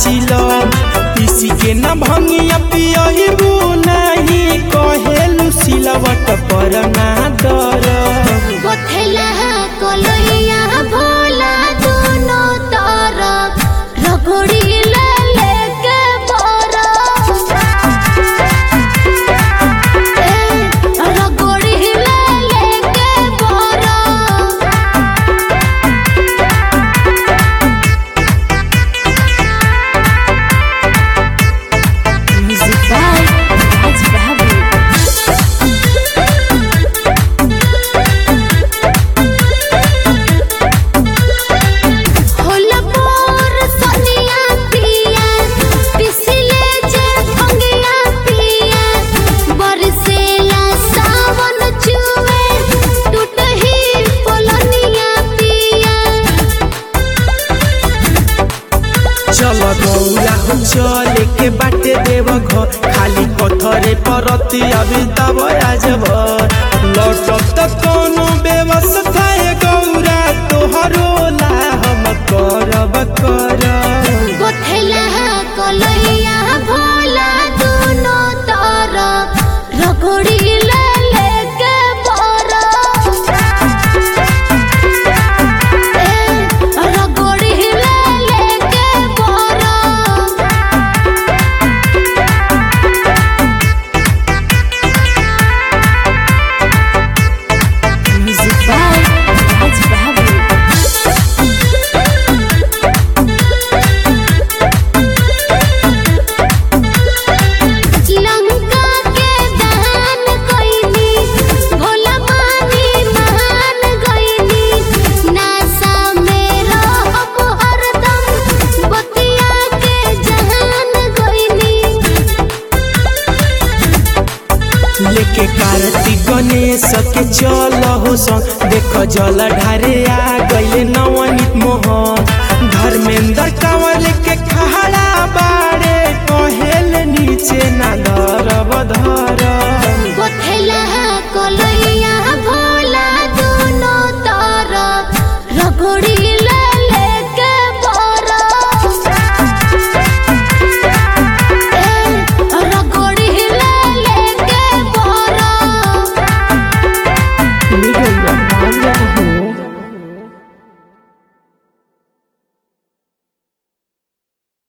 चिलो पीसी के न भंगिया पियहिबू नहीं कहेलु सिलवट पर ना दर गोथेला कलैया भोला दोनों तरफ रगड़ी ले लेके बरफ ए, रगड़ी ले लेके बरफ Music by Raj Babu. होला मोर सनिया पिया पिसले जे भंगिया पिया बरसेला सावन चुए टूटही पोलनिया पिया चल गौरा हो चले के बाटे देव घर खाली पत्थरे परती अभी तब आजब लौटब त कोनो व्यवस्था है गौरा तोहरो ला हम करब करब गोथेला कलैया भोला दोनों तरफ रगड़ी ले लेके बरफ ए, रगड़ी ले लेके बरफ Music by Raj Babu. Lanka के दहन कइनी भोला मानी मान गइनी नासा में रहब हरदम बतिया के जहान गइनी लेके कार्तिक गणेश के चल हो संग देख जल ढारे आ गइले नवनीत मोहन धर्मेंद्र कंवर के खहरा बाड़े कहेल नीचे ना धरब धर गोथेला कलैया